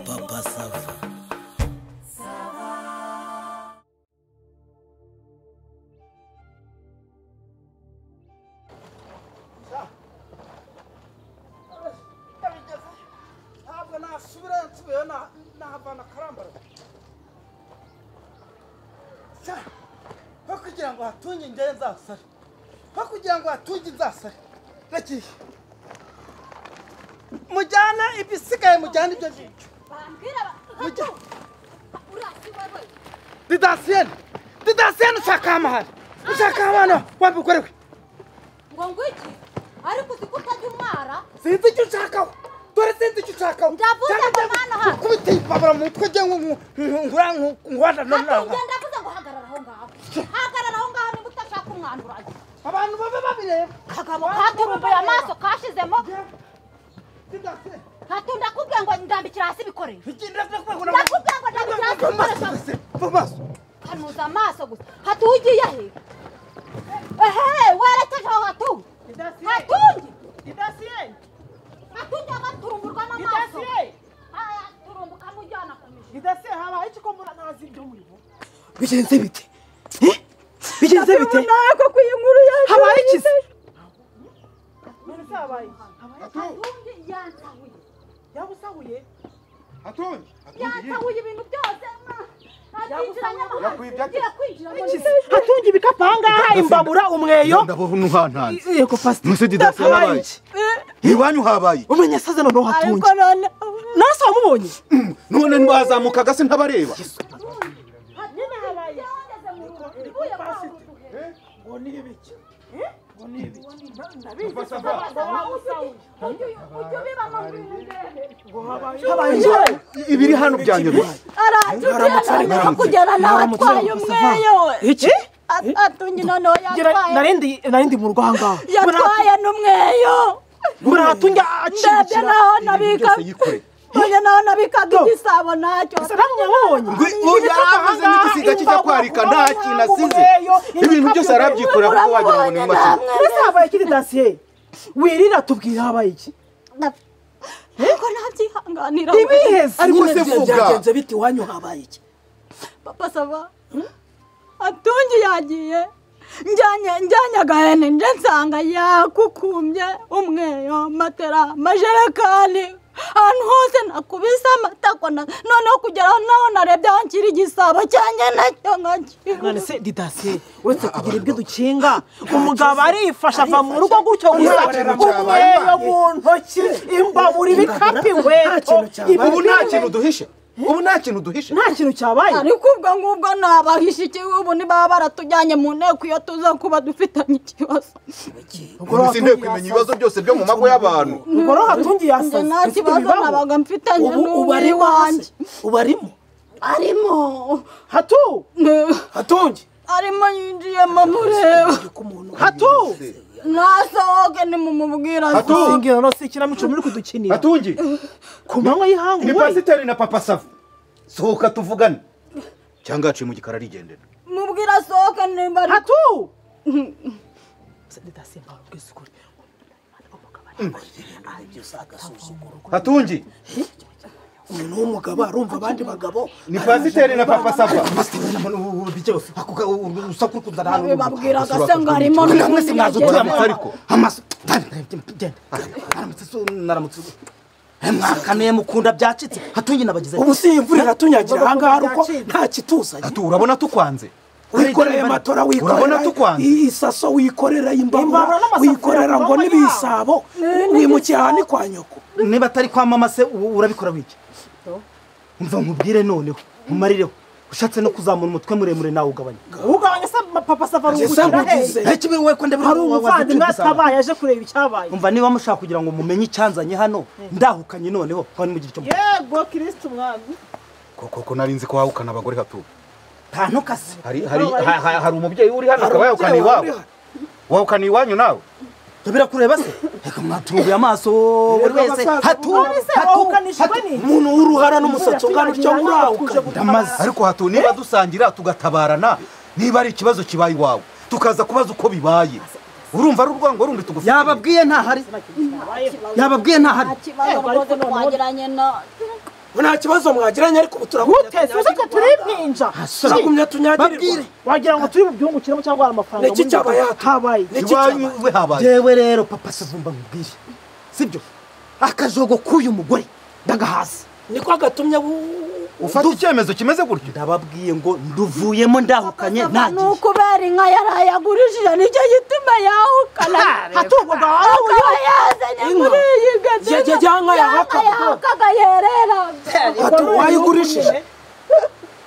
Papa Sava. ndabigeze ntabwo nasubira nsubiyeyo na- nahavana karambara Sha, ho kugira ngo hatunge njyewe nzasare ho kugira ngo hatunge nzasare ragiye mujyane ibisigaye mujyane ibyo ngibyo bambwira mujya urasiwe we didasiyeni didasiyeni ushaka amahane ushaka amahane wambigore we ngo ngwiki ariko uzi ko utajya umwara sinzi icyo ushakaho dore sinzi icyo ushakaho Ndavuze Cyangwa ngo njye mwana hano. nkukubite iyi babura mu mutwe njye nku- nku- ngura nku- nguhana no hati nawe ngenda avuze ngo hagarara aho ngaho hagarara aho ngaho niba utashaka umwanda uragiye abantu babe babireba kagabo katurumbuye amaso kashizemo Didasiyeni. hati ndakubwiye ngo ndambikira hasi ibikoresho Iki ndakubwira ngo Ndakubwira ngo ndabikira hasi ibikoresho Amaso gusa, amaso. kanuza amaso gusa hati ugiye he ehe werekeje aho hatu hatungi Didasiyeni. hatungi agaturumburwa n'amaso Didasiyeni. ayaturumbuka mujyana ku mijigo Didasiyeni habaye iki ko mbura ntazi ibyo murimo? bigenze bite Eh? bigenze bite habaye iki se None se habaye iki? hatungi yansahuye Yaba usahuye? Atonye, atonye. yansahuye ibintu byose akinjira Yakwibye ate? nyamahanga kwinjira ngo Iki se? hatunga ibikapu aha ngaha imbabura umweyo Ndabaho ntuhantanze. yego fasiti Nonese didasi yarabaye iki? Iwanyu habaye. umenya asaze noneho hatunge nase wamubonye None ntibazamukaga se ntabareba. nyine habaye yandeze mu rugo ibuye kwanga uduhe Ngo ni ibiki? Ngo ni ibiki? ujye ubiba mu rwego habaye iki Ibiri hano byanyobeye. aramutse ari nkaramutse kugera nawe atwaye umweyo iki atunye noneho Ngira- yatwaye narindi narindi mu rwanga yatwaye n'umweyo mbura hatunge ndebye acibukira naho Ibintu nabika byose yikoreye. mbonye naho nabikaga igisabo nacyo ese namwe wabonye Uyu yaravuze n'igisiga kijya kwarika nta kintu asize. Ibintu byose arabyikorera kuko wagira ngo ni mu mashini. ese habaye iki didasiye wirira tubwira habaye iki ntabwo nabyihanganira ibiheze Ariko se vuga. byagenze bite iwanyu habaye iki papa saba atungi yagiye njyanye njyanye agahene nje nsanga yakukumbye umweyo matera amajerekani ahantu hose nakubise amatako na- noneho kugeraho naho narebye aho nshyira igisabo cyanjye nacyo nkakira none se didasiye uretse kugira ibyo dukinga umugabo arifasha ava mu rugo gutyo gusa kintu cyabaye. umweyo mu ntoki imbabura ibikapu inkweto Ubu nta kintu duhishe. Ubu nta kintu duhishe. nta kintu cyabaye ariko ubwo ngubwo nabahisha ikibi ubu ntibaba baratujyanye mu nteko iyo tuza kuba dufitanye ikibazo Ubu inteko imenya ibibazo byose byo mu mago y'abantu. ubwo rero hatungiye njye asaze nta ese kibazo ntibibaho. nabaga mfitanye ubu n'umwe ubari wanjye wanjye ubarimo arimo hatu hatungi arimo yinjiyemo mureba hatu nasohoke nimumubwira se. Hatu! singira no si ikinamico muri kudukinira Atungi. ku manywa y'ihangu Ni we pasiteri na papa Sava. Sohoka tuvugane. Cyangwa yaciye mu gikari arigendera. mubwira asohoke nimba ari hatu Atungi. uyu ni umugabo arumva abandi bagabo Ni pasiteri na papa Sava. babwiraga se ngo arimo n'ubundi yagiye uramutse ariko mwakaniye mukunda byacitse hatungi nabagize ubu si imvura iratunyagira aha ngaha ari uko nta kituzanye atu urabona tukwanze wikoreye matora wikorera urabona tukwanze i- isaso wikorera imbabura Imbabura n'amasafuriya wikorera ngo ku manywa n'ibisabo wimukiye aha ni kwa nyoko niba atari kwa mama se ubu urabikora wiki umva nkubwire noneho nkumarireho ushatse no kuzamura umutwe muremure nawe ugabanya ugabanya se papa sava Ese ngugize. Ntacyo ubiwe ko ndeba hari wa- wa- umuvandimwe wazicupa isaba. atabaye aje kureba icyabaye umva niba mushaka kugira ngo mumenye icyanzanye hano ndahukanye noneho kandi mugira icyo mukora. yego kirisiti umwami koko ko nari nzi ko wahukana abagore hatu nta ntukase hari hari ha- ha- hari umubyeyi uri hano akaba yahukana iwabo wahukana iwanyu nawe tubira kureba se reka mwatunguye amaso buri wese hatu hatu umuntu w'uruhara n'umusatsi ungana utyo urauka ariko hatu niba dusangira tugatabarana niba ari ikibazo kibaye iwawe tukaza kubaza uko bibaye urumva ari urwango rundi tugufite yababwiye ntahari yababwiye ntahari kibazo rwose twagiranye na ngo nta kibazo mwagiranye ariko ubu turakunyagirira uteze uze turi impinja turagumya tunyagirirwa babwire wagira ngo turi bubyungukiremo cyangwa hari amafaranga Ni iki muri cyabaye hano? habaye Ni iki iwanyu cyabaye? we habaye yewe rero papa savumba nkubwire sibyo akajogo k'uyu mugore ndagahasi niko gatumye bu- ufata icyemezo kimeze gutyo ndababwiye ngo nduvuyemo ndahukanye ni ntagiye ukubera inka yaraye agurishije nicyo gituma yahukana hatugwaga wowe akaba yazanye muri iyi gadina Yagiye ajyana inka yahaka. yahakaga yerera Ati, wayigurishije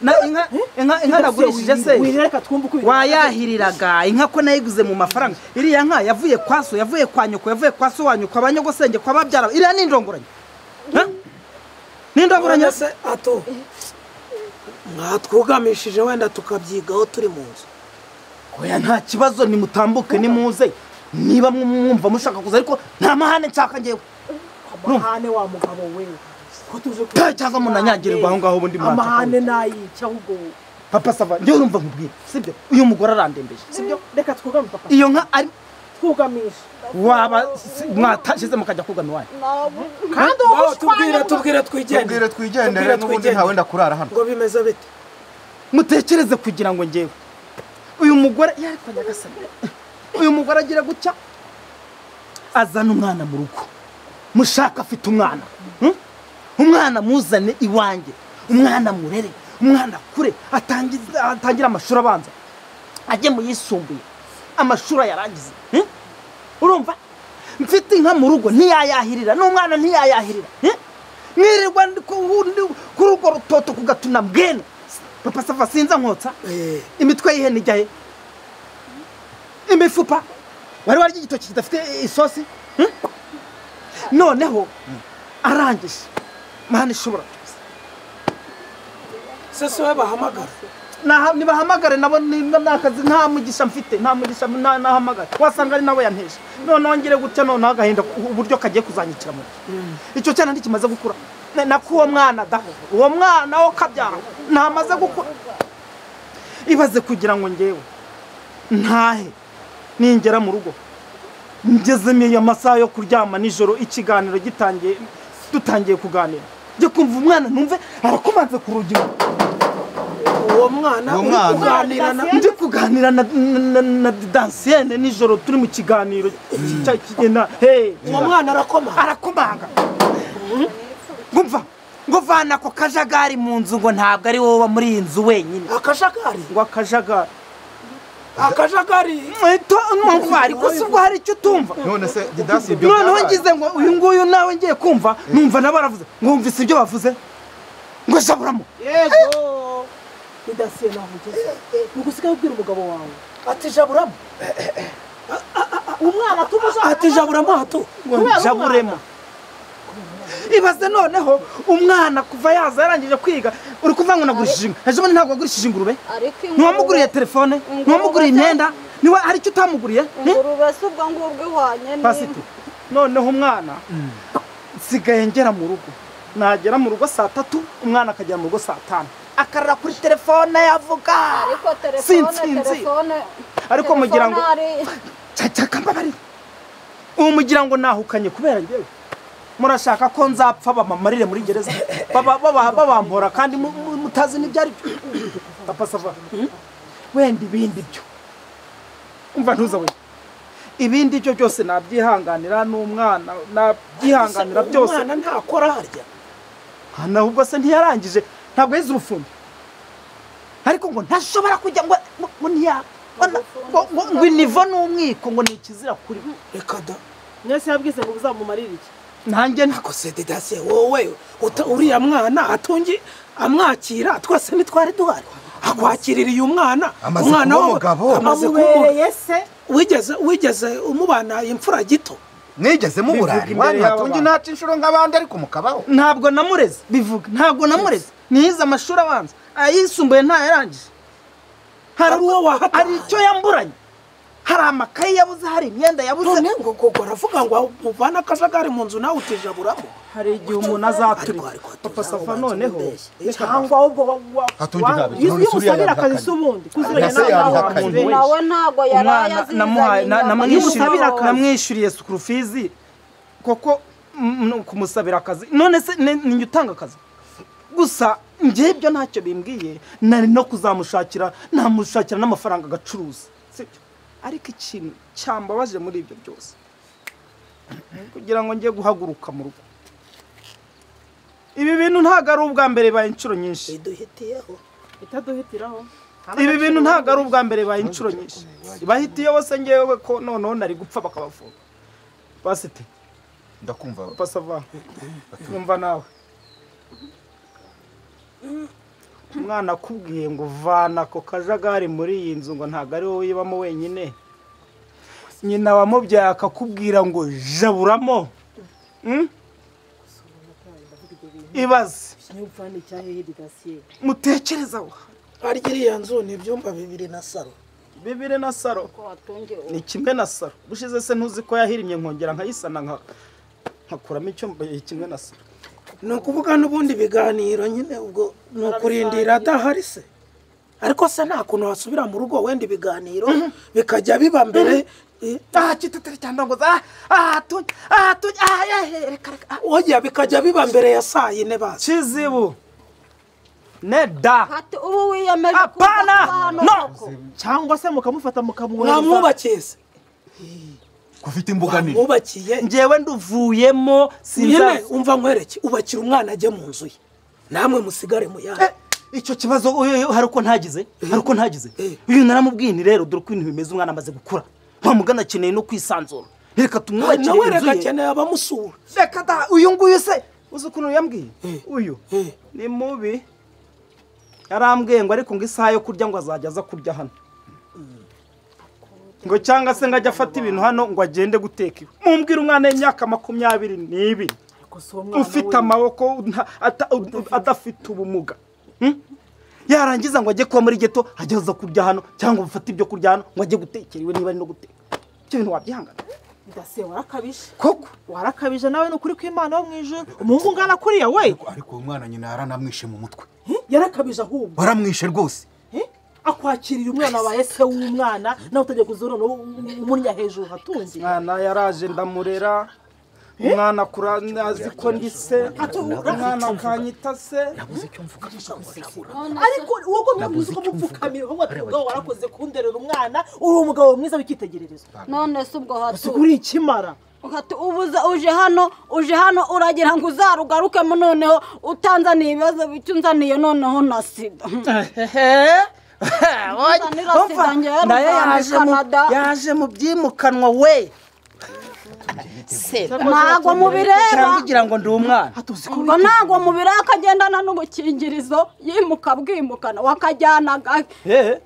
na inka inka inka nagurishije se wireka twumve uko wayahiriraga inka ko nayiguze mu mafaranga iriya nka yavuye kwa so yavuye kwa nyoko yavuye kwa so wa nyoko abanyagosenge kwa babyara iriya ni indongoranyo Ha? ni indongoranyo none se ato mwatwugamishije wenda tukabyigaho turi mu nzu oya nta kibazo nimutambuke nimuze niba mu- mwumva mushaka kuza ariko nta mahane nshaka ngewe amahane wa mugabo we ko tuje ku- Ta, cyangwa munanyagirirwa aho ngaho ubundi mwaca amahane nayica ahubwo papa sava njyewe urumva nkubwira sibyo uyu mugore arandembeje sibyo reka twugame papa iyo nka ari twugamisha waba si- mwatashize mukajya kugana iwanyu kandi Baho, tubwire tubwire tubwire twigendere twigendere n'ubundi nta wenda kurara hano ngo bimeze bite mutekereze kugira ngo ngewe uyu mugore yariko nyagasani uyu mugore agira gutya azana umwana mu rugo mushaka afite umwana hmm? umwana muzane iwanjye umwana murere umwana akure atangize- atangire amashuri abanza ajye mu yisumbuye amashuri ayarangize hmm? urumva mfite inka mu rugo ntiyayahirira n'umwana ntiyayahirira eh? mwirirwa ndi ku wundi- kuri urwo rutoto kugatuna bwena papa sava sinza nkotsa Eh, imitwe y'ihene ijya he imifupa wari warya igitoki kidafite isosi hmm? noneho arangije mwana ishobora se si we bahamagara Naha- nibahamagare nabo ni- nakazi nta mugisha mfite nta mugisha nta- nahamagare wasanga ari nawe yanteje noneho ngire gutya noneho agahinda ku- uburyo kagiye kuzanyicira mu nda icyo cyana ntikimaze gukura Na- nakuwo mwana da uwo mwana wo kabyara ntamaze gukura ibaze kugira ngo ngewe ntahe ningera mu rugo ngezemo iyo masaha yo kuryama nijoro ikiganiro gitangiye dutangiye kuganira njye kumva umwana numve arakomanze ku rugi uwo mwana Uwo uri mwana. kuganira na ndi kuganira na- na- na- na dansiyene nijoro turi mu kiganiro cya kigena hey uwo mwana arakoma arakomanga ngumva ngo vana ako kajagari mu nzu ngo ntabwo ari wowe uba muri iyi nzu wenyine akajagari ngo akajagari akajagari numva ariko si ubwo hari icyo utumva none se didasi ibyo noneho byabaye? ngize ngo uyu nguyu nawe ngiye kumva numva nabo baravuze ngo wumvise ibyo bavuze ngo jaburamo yego bidasiye naho ugeze ni ugusigaye ubwira umugabo wawe ati jaburamo umwana tumushaka ati jaburamo ato ngo Kubera njaburemo ibaze noneho umwana kuva yaza yarangije kwiga uri kuvuga ngo nagurishije inka ejo bundi ntabwo wagurishije ingurube ariko ntiwamuguriye telefone ntiwamuguriye imyenda niwe hari icyo utamuguriye eh? ingurube si ubwo ngubwo ihwanye pasite noneho umwana nsigaye ngera mu rugo nagera mu rugo saa tatu umwana akagera mu rugo saa tanu akarara kuri telefone yavuga ariko telefone Sinsinzi. telefone ariko mugira ngo telefone ari- cyakababarira ubu mugira ngo nahukanye kubera njyewe murashaka ko nzapfa bamamarire muri gereza baba- baba- babampora kandi mu- mu- mutazi n'ibyo ari byo papa sava wenda ibindi byo umva ntuza we ibindi byo byose nabyihanganira n'umwana nabyihanganira byose umwana ntakora harya nahubwo se ntiyarangije ntabwo yize ubufundi ariko ngo ntashobora kujya ngo ngo- ngo ntiya ngo- ngo- ngo- ngo inivo n'umwiko ngo ni ikizira kuri we. reka da mwese yabwize ngo uzamumarire iki nanjye nta- ako se didasi wowe uta- uriya mwana atungi amwakira twese ntitwari duhari akwakiririye umwana Amaze umwana kuba we- umugabo. amaze kuba amubereye se wigeze wigeze umubana imfura gito mwigeze muburari Bivuga imbere wanyu hatungi y'aba ntaca inshuro nk'abandi ariko mukabaho ntabwo namureze bivuga ntabwo namureze niyize amashuri abanza ayisumbuye ntayarangije hari Ari wowe uwo wahataye. hari icyo yamburanye hari amakaye yabuze hari imyenda yabuze none ngo ngo baravuga ngo muvana akajagari mu nzu nawe utijaburamo hari igihe umuntu azaturika papa safa noneho cyangwa ahubwo wa- wa- Hatungi wa- ntabeshya, iyo none iyo Suriya usabira akazi yabihakanye. si ubundi kuziranye Ese n'abana yabihakanye. b'abantu benshi nawe ntabwo yari umwana ayazizanye namuhaye na- inyama namwishyuriye- y'umusabe. namwishyuriye sukuru fizi koko mm, no kumusabira akazi none se ni ni njye utanga akazi gusa njye ibyo ntacyo bimbwiye nari no kuzamushakira namushakira n'amafaranga agacuruza sibyo ariko ikintu cyambabaje muri ibyo byose ni kugira ngo njye guhaguruka mu rugo ibi bintu ntabwo ari ubwa mbere bibaye inshuro nyinshi biduhitiyeho itaduhitiraho ibi bintu ntabwo ari ubwa mbere bibaye inshuro nyinshi bahita iyo bose ngewe ko noneho nari gupfa bakabafunga basite ndakumva pasava yumva nawe umwana akubwiye ngo vana ako kajagari muri iyi nzu ngo ntabwo ari wowe uyibamo wenyine nyina wamubyaye akakubwira ngo jaburamo Mm? ibaze ikinyabupfura cya hehe degasiye mutekerezaho harya iriya nzu ni ibyumba bibiri na saro bibiri na saro ni kimwe na saro bushize se ntuzi ko yahirimye nkongera nkayisana nka nkakuramo icyumba kimwe na saro ni ukuvuga n'ubundi biganiro nyine ubwo ni ukurindira adahari se ariko se nta kuntu wasubira mu rugo wenda ibiganiro bikajya biba mbere eh, aha kitatari cyane ngo za aha tujya aha tujya aha yahe reka reka ah. oya bikajya biba mbere ya saa yine bazi kizibu ne da Hati ubu wiyemeje Apana! No! cyangwa se mukamufata mukamwohereza mwamwubakiye se ufite imbuga nini mwubakiye njyewe nduvuyemo nyine sinzaza umva nkwereke ubakira umwana ajye mu nzu ye namwe musigare mu Eh, yandi icyo kibazo uyu- uyu hari uko ntagize hari uko ntagize uyu naramubwiye ni rero dore uko ibintu bimeze umwana amaze gukura wa mugana akeneye no kwisanzura reka tumwubakire nawe reka inzu ye akeneye abamusura reka da uyu nguyu se uzi ukuntu yambwiye Eh. uyu Eh. ni mubi yarambwiye ngo ariko ngo isaha yo kurya ngo azajya aza kurya hano ngo cyangwa se ngo ajye afata ibintu hano ngo agende guteka iwe mumbwira umwana y'imyaka makumyabiri n'ibiri ufite amaboko nta- ata- adafite ubumuga Hmm? yarangiza ngo ajye kuba muri geto ajye aza kurya hano cyangwa bafate ibyo kurya hano ngo ajye gutekera iwe niba ari no guteka ibyo bintu wabyihangana degasiye warakabije koko warakabije nawe ni ukuri kw'imana wo mu ijoro umuhungu ungana kuriya we ariko uwo mwana nyina yaranamwishe mu mutwe Eh, yarakabije ahubwo waramwishe rwose Eh, akwakiriye umwana wawe se w'umwana nawe utajya kuzurona umurya hejuru hatunze mwana yaraje ndamurera umwana akura azi ko ndi se umwana akanyita se ariko wowe ngo mwabizi ko mupfukamira ahubwo ati ubwo warakoze kunderera umwana uri umugabo mwiza w'icyitegererezo none se ubwo hatu uri ikimara hatu ubu uza- uje hano uje hano uragira ngo uzarugarukemo noneho utanzaniye ibibazo bike unzaniye noneho na sida Unzanira sida ngewe nayo ruvana i yaje mu- Canada. yaje mu byimukanwa we ntabwo cyangwa mubireba igira ngo ndi umwana ngo ntabwo mubireba akagendana n'ubukingirizo yimuka bwimukana wakajyanaga Eh,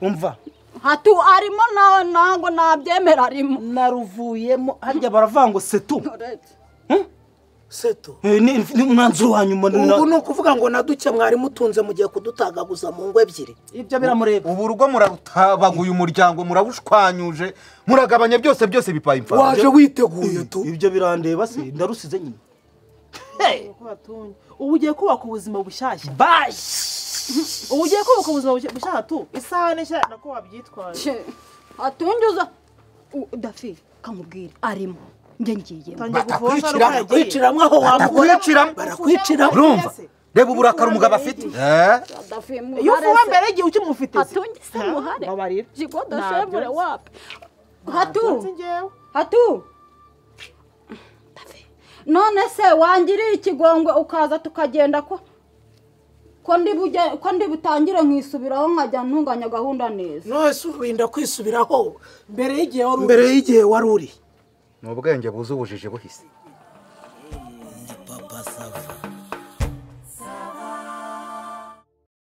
umva hatu arimo nawe ntabwo nabyemera arimo naruvuyemo harya baravuga ngo setu seto Eh, ni ni umwanzuro wa nyuma ni na- ubu ni ukuvuga ngo na duke mwari mutunze mugiye kudutagaguza mu ngo ebyiri ibyo biramureba ubu urugo murarutabaguye umuryango murabushwanyuje muragabanya byose byose bipaye imfano waje witeguye tu ibyo birandeba se ndarusize nyine Uko batunye. ubu ugiye kubaka ubuzima bushyashya bashi ubu ugiye kubaka ubuzima bushya- bushyashya tu isahani nshya nako wabyitwaye hatunjuza dafi kamubwire arimo njye ngiyemo utangiye gufosha Batakwicira, rukara agiye kwiciramo aho wambura bakwiciramo barakwiciramo urumva reba uburakari umugabo afite Eh, iyo ufuwe mbere y'igihe ukimufite se hatungise muhare babarira jigodo Ntabyo shebure nzi. wapi Nzi hatu njyewe hatu Dafi, none se wangiriye ikigongwe ukaza tukagenda ko ko ndi bujye- ko ndi butangire nkisubiraho nkajya ntunganya gahunda neza nose urinda kwisubiraho mbere y'igihe wari uri ni ubwenge buzi ubujiji buhise